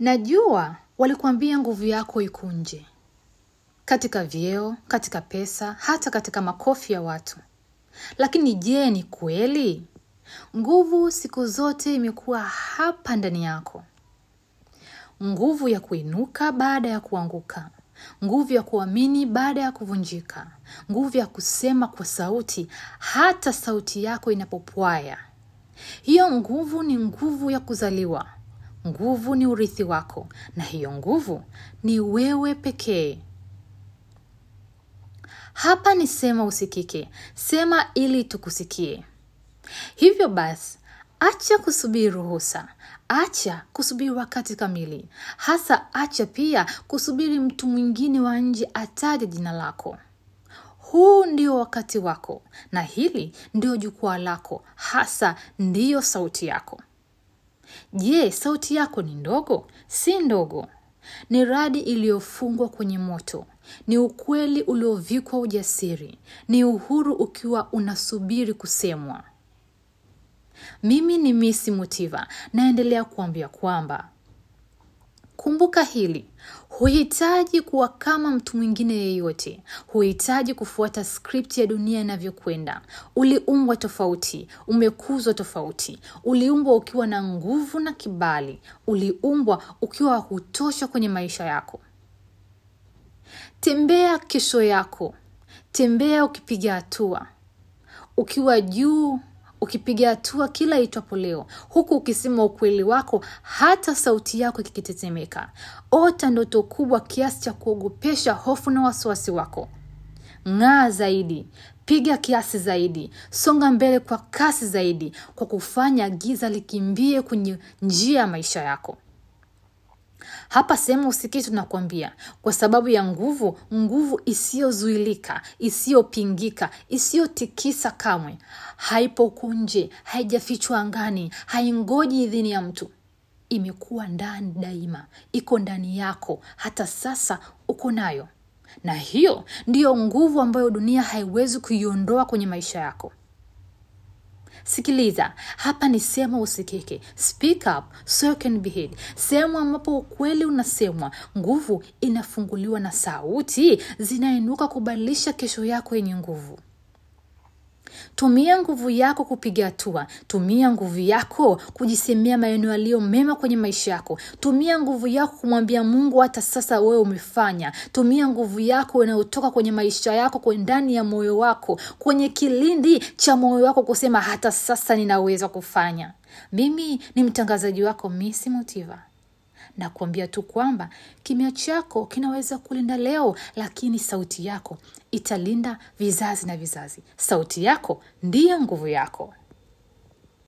Najua walikuambia nguvu yako iko nje, katika vyeo, katika pesa, hata katika makofi ya watu. Lakini je, ni kweli? Nguvu siku zote imekuwa hapa ndani yako, nguvu ya kuinuka baada ya kuanguka, nguvu ya kuamini baada ya kuvunjika, nguvu ya kusema kwa sauti hata sauti yako inapopwaya. Hiyo nguvu ni nguvu ya kuzaliwa. Nguvu ni urithi wako, na hiyo nguvu ni wewe pekee. Hapa ni sema usikike, sema ili tukusikie. Hivyo basi, acha kusubiri ruhusa, acha kusubiri wakati kamili, hasa acha pia kusubiri mtu mwingine wa nje ataje jina lako. Huu ndio wakati wako, na hili ndio jukwaa lako, hasa ndiyo sauti yako. Je, sauti yako ni ndogo? Si ndogo. Ni radi iliyofungwa kwenye moto, ni ukweli uliovikwa ujasiri, ni uhuru ukiwa unasubiri kusemwa. Mimi ni Misi Mutiva, naendelea kuambia kwamba kumbuka hili, huhitaji kuwa kama mtu mwingine yeyote, huhitaji kufuata skripti ya dunia inavyokwenda. Uliumbwa tofauti, umekuzwa tofauti, uliumbwa ukiwa na nguvu na kibali, uliumbwa ukiwa wa kutosha kwenye maisha yako. Tembea kesho yako, tembea ukipiga hatua, ukiwa juu ukipiga hatua kila itwapo leo, huku ukisema ukweli wako, hata sauti yako ikitetemeka. Ota ndoto kubwa kiasi cha kuogopesha hofu na wasiwasi wako. Ng'aa zaidi, piga kiasi zaidi, songa mbele kwa kasi zaidi, kwa kufanya giza likimbie kwenye njia ya maisha yako. Hapa sehemu usikii tunakwambia, kwa sababu ya nguvu, nguvu isiyozuilika, isiyopingika, isiyotikisa kamwe, haipo huku nje, haijafichwa angani, haingoji idhini ya mtu. Imekuwa ndani daima, iko ndani yako, hata sasa uko nayo, na hiyo ndiyo nguvu ambayo dunia haiwezi kuiondoa kwenye maisha yako. Sikiliza, hapa ni sema usikike, speak up so you can be heard, sehemu ambapo ukweli unasemwa, nguvu inafunguliwa na sauti zinainuka kubadilisha kesho yako yenye nguvu. Tumia nguvu yako kupiga hatua. Tumia nguvu yako kujisemea maneno yaliyo mema kwenye maisha yako. Tumia nguvu yako kumwambia Mungu hata sasa wewe umefanya. Tumia nguvu yako inayotoka kwenye maisha yako kwa ndani ya moyo wako, kwenye kilindi cha moyo wako kusema hata sasa ninaweza kufanya. Mimi ni mtangazaji wako Misi Motiva na kuambia tu kwamba kimya chako kinaweza kulinda leo, lakini sauti yako italinda vizazi na vizazi. Sauti yako ndiyo nguvu yako.